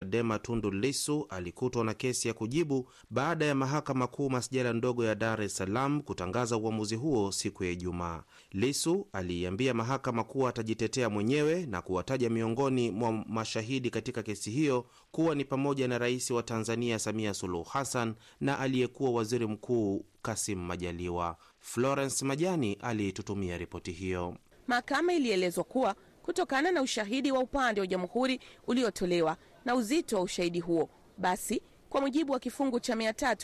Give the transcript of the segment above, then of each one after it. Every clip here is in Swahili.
Chadema Tundu Lissu alikutwa na kesi ya kujibu baada ya mahakama kuu masjala ndogo ya Dar es Salaam kutangaza uamuzi huo siku ya Ijumaa. Lissu aliiambia mahakama kuwa atajitetea mwenyewe na kuwataja miongoni mwa mashahidi katika kesi hiyo kuwa ni pamoja na rais wa Tanzania Samia Suluhu Hassan na aliyekuwa waziri mkuu Kasim Majaliwa. Florence Majani aliitutumia ripoti hiyo. Mahakama ilielezwa kuwa kutokana na ushahidi wa upande wa jamhuri uliotolewa na uzito wa ushahidi huo, basi kwa mujibu wa kifungu cha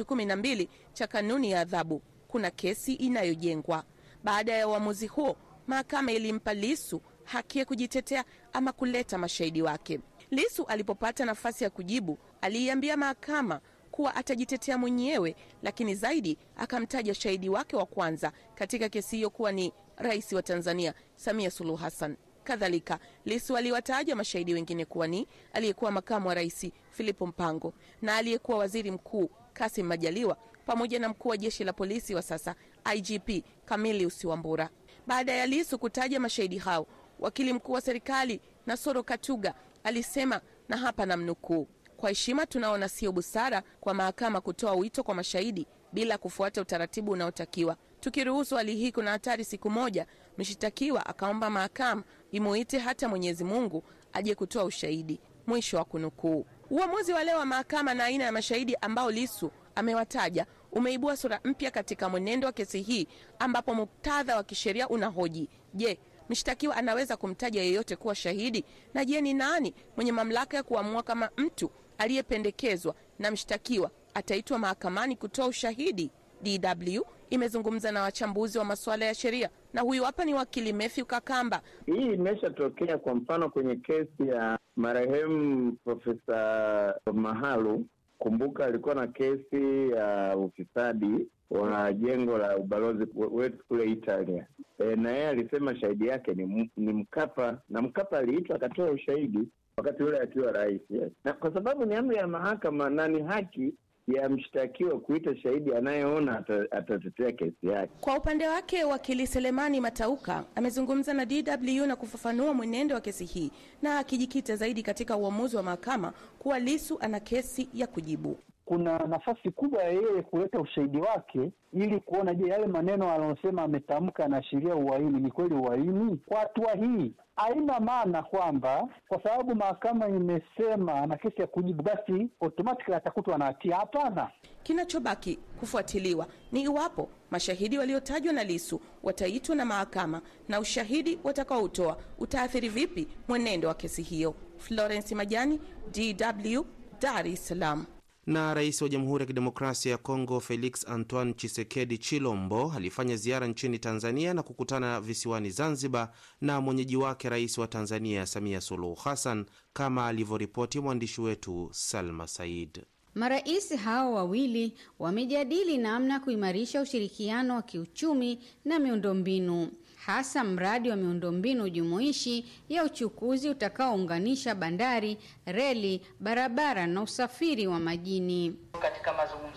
312 cha kanuni ya adhabu kuna kesi inayojengwa. Baada ya uamuzi huo, mahakama ilimpa Lisu haki ya kujitetea ama kuleta mashahidi wake. Lisu alipopata nafasi ya kujibu, aliiambia mahakama kuwa atajitetea mwenyewe, lakini zaidi akamtaja shahidi wake wa kwanza katika kesi hiyo kuwa ni rais wa Tanzania Samia Suluhu Hassan. Kadhalika, Lisu aliwataja mashahidi wengine kuwa ni aliyekuwa makamu wa rais Filipo Mpango na aliyekuwa waziri mkuu Kasim Majaliwa pamoja na mkuu wa jeshi la polisi wa sasa IGP Camillus Wambura. Baada ya Lisu kutaja mashahidi hao, wakili mkuu wa serikali Nasoro Katuga alisema, na hapa namnukuu: kwa heshima, tunaona sio busara kwa mahakama kutoa wito kwa mashahidi bila kufuata utaratibu unaotakiwa. Tukiruhusu hali hii, kuna hatari siku moja mshitakiwa akaomba mahakama imuite hata Mwenyezi Mungu aje kutoa ushahidi. Mwisho wa kunukuu. Uamuzi wa leo wa mahakama na aina ya mashahidi ambao Lisu amewataja umeibua sura mpya katika mwenendo wa kesi hii, ambapo muktadha wa kisheria unahoji je, mshtakiwa anaweza kumtaja yeyote kuwa shahidi? Na je, ni nani mwenye mamlaka ya kuamua kama mtu aliyependekezwa na mshtakiwa ataitwa mahakamani kutoa ushahidi? DW imezungumza na wachambuzi wa masuala ya sheria na huyu hapa ni wakili Matthew Kakamba. Hii imeshatokea kwa mfano kwenye kesi ya marehemu Profesa Mahalu. Kumbuka alikuwa na kesi ya ufisadi wa jengo la ubalozi wetu kule Italia. E, na yeye alisema shahidi yake ni, ni Mkapa na Mkapa aliitwa akatoa ushahidi wakati ule akiwa rais yes. Na kwa sababu ni amri ya mahakama na ni haki ya mshtakiwa kuita shahidi anayeona atatetea kesi yake. Kwa upande wake, wakili Selemani Matauka amezungumza na DW na kufafanua mwenendo wa kesi hii na akijikita zaidi katika uamuzi wa mahakama kuwa Lisu ana kesi ya kujibu. Kuna nafasi kubwa ya yeye kuleta ushahidi wake ili kuona, je, yale maneno anayosema ametamka yanaashiria uhaini, ni kweli uhaini? Kwa hatua hii haina maana kwamba kwa sababu mahakama imesema ana kesi ya kujibu basi automatically atakutwa na hatia. Hapana. Kinachobaki kufuatiliwa ni iwapo mashahidi waliotajwa na Lisu wataitwa na mahakama na ushahidi watakaoutoa utaathiri vipi mwenendo wa kesi hiyo. Florence Majani, DW, Dar es Salaam. Na rais wa Jamhuri ya Kidemokrasia ya Kongo Felix Antoine Chisekedi Chilombo alifanya ziara nchini Tanzania na kukutana visiwani Zanzibar na mwenyeji wake rais wa Tanzania Samia Suluhu Hassan, kama alivyoripoti mwandishi wetu Salma Said. Marais hao wawili wamejadili namna kuimarisha ushirikiano wa kiuchumi na miundombinu hasa mradi wa miundombinu jumuishi ya uchukuzi utakaounganisha bandari, reli, barabara na usafiri wa majini. Katika mazungumzo